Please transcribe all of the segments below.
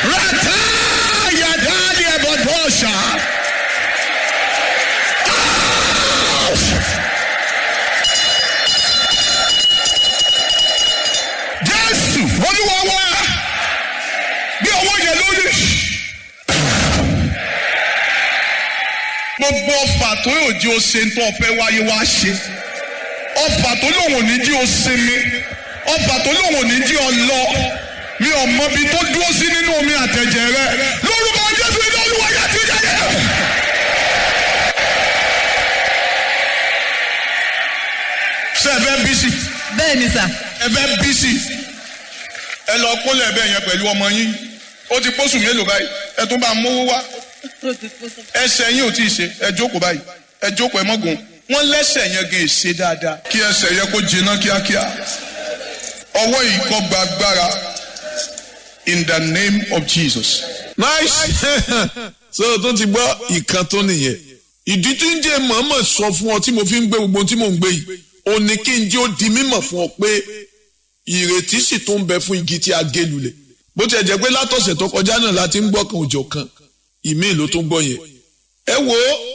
rata yadali ebodosha. Jésù olúwa wá bí ọwọ́ yẹn lórí. Gbogbo ọfà tó yóò jí o ṣe ń tó ọfẹ́ wáyé wá ṣe. Ọfà tó lòun ò ní jí o sinmi. Ọfà tó lòun ò ní jí o lọ. Mi ò mọ ibi tó dúró sí nínú omi àtẹ̀jẹ̀ rẹ. Lórúkọ Jésù ilé olúwa yá ti jáde. Ṣé ẹ fẹ́ bí sí? bẹ́ẹ̀ ni sà ẹ fẹ́ bí sí ẹ lọ kólẹ̀ bẹ́ẹ̀ yẹn pẹ̀lú ọmọ yín ó ti pósù mélòó báyìí ẹ tún bá mówó wá ẹsẹ̀ yín ò tí ì ṣe ẹ jókòó báyìí ẹ jókòó ẹ mọ́gùn wọ́n lẹ́sẹ̀ yẹn gan ṣe dáadáa kí ẹsẹ̀ yẹn kó jiná kíákíá ọwọ́ yìí kó gba agbára in the name of Jesus. nice so tó ti gbọ́ ìkan tó nìyẹn ìdí tí ń jẹ́ mọ̀ọ́mọ̀ sọ fún ọ tí mo fi ń gbé gbogbo ohun tí mò ń gbé yìí ò ní kí n jẹ́ ó di mímọ̀ fún ọ pé ìrètí sì tó ń bẹ fún igi tí a gé lulẹ̀ bó tiẹ̀ jẹ́ pé látọ̀sẹ̀ tó kọjá náà láti ń gbọ́ kan òjò kan ìmíì ló tó ń gbọ́ yẹn ẹ wo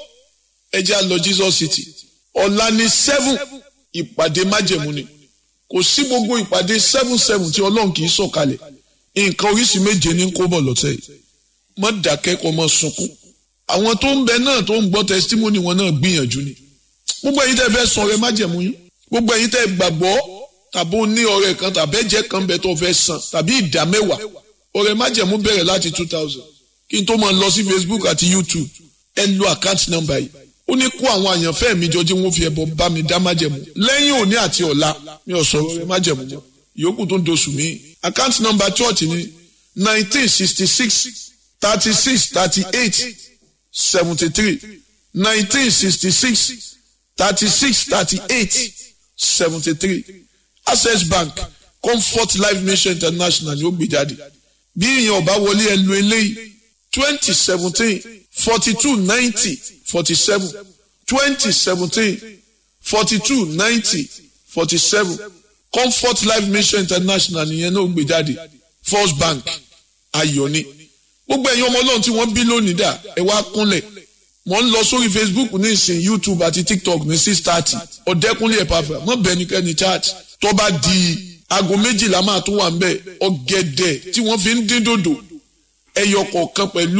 ẹ jẹ́ á lọ Jesus City ọ̀la ní seven ìpàdé májẹ̀mú ni kò sí gbogbo ìpàdé seven seven tí ọlọ́run kì í sọ̀kalẹ̀ nǹkan oríṣi méje ní kó bọ̀ lọ́tẹ̀ yìí mọ́ dákẹ́ kó mọ́ sunkún àwọn tó ń bẹ náà tó ń gbọ́ testimony wọn náà gbìyànjú ni gbogbo ẹ̀yin tẹ́ fẹ́ sọ ọrẹ májẹ̀mú yín gbogbo ẹ̀yin tẹ́ gbàgbọ́ tàbí ó ní ọrẹ kan tàbí ẹ̀jẹ̀ kan bẹ tó fẹ́ san tàbí ìdá mẹ́wàá ọrẹ májẹ̀mú bẹ̀rẹ̀ láti two thousand kí n tó máa lọ sí Facebook àti YouTube ẹ lo account number yìí ó ní kó àwọn àyànfẹ́ mi jọ jí wọ́n fi ẹbọ bá mi dá májẹ̀mú lẹ́yìn òní àti ọ̀la mi ò sọ ọrẹ májẹ̀mú mọ́ yòókù tó ń doṣù mí account number church ni nineteen sixty six thirty six thirty eight seventy three nineteen sixty six thirty six thirty eight seventy three access bank comfort life mission international ni ó gbé jáde bí èèyàn ọba wọlé ẹ lo eléyìí twenty seventeen forty two ninety forty seven twenty seventeen forty two ninety forty seven comfort life mission international nìyẹn náà ó gbé jáde first bank ayọ̀ ni gbogbo ẹ̀yin ọmọ ọlọ́run tí wọ́n bí lónìí dà ẹ wá kúnlẹ̀ mo ń lọ sórí facebook ní ìsìn youtube àti tiktok ní six thirty ọ̀dẹ́kúnlé ẹ̀pàfà mọ̀ bẹ́ẹ̀ nìkẹ́ni chat tó bá di aago méjìlá máa tún wà nbẹ ọ̀gẹ̀dẹ̀ tí wọ́n fi ń dín dòdò ẹyọ kọ̀ọ̀kan pẹ̀lú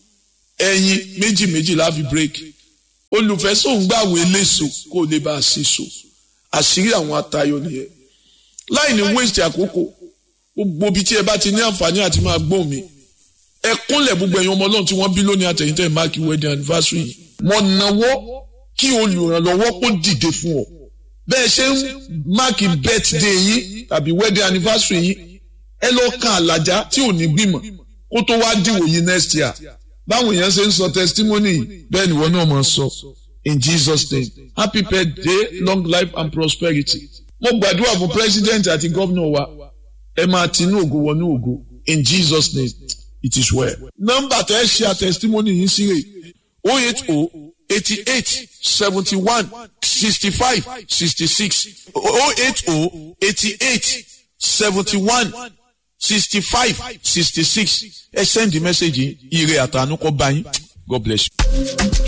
ẹyin méjì méjì láfi break olùfẹ́sọ̀ ń gbàwé léṣo kó o lè bá a ṣe so àṣírí àwọn atayọ nìyẹn láì ní waste àkókò gbogbo ibi tí ẹ bá ti ní àǹfààní àti máa gbóhùn mi ẹ kúnlẹ̀ gbogbo ẹ̀yin ọmọ ọlọ́run tí wọ́n bí lónìí àtẹ̀yìntẹ̀ máàkì wedding anniversary yìí mo nawọ́ kí olùrànlọ́wọ́ kó dìde fún ọ bẹ́ẹ̀ ṣe ń máàkì birthday yín tàbí wedding anniversary yín ẹ lọ kan àlàjá tí ò ní gbìmọ̀ kó tó wá dìwò yìí next year báwọn èèyàn ṣe ń sọ testimony yìí bẹ́ẹ̀ ni wọ́n náà máa sọ in Jesus name happy birthday long life and prosperity mo gbàdúrà fún president àti gómìnà wa ẹ máa tinú ògo wọnú ògo in Jesus name it is well. nọ́mbà tẹ́ ẹ ṣe àtẹ̀sítímọ́nì yìí sí rè o eight o eighty eight seventy one sixty five sixty six o eight o eighty eight seventy one sixty five sixty six ẹ send the message yìí ire àtànú kọ́ bá yín God bless you.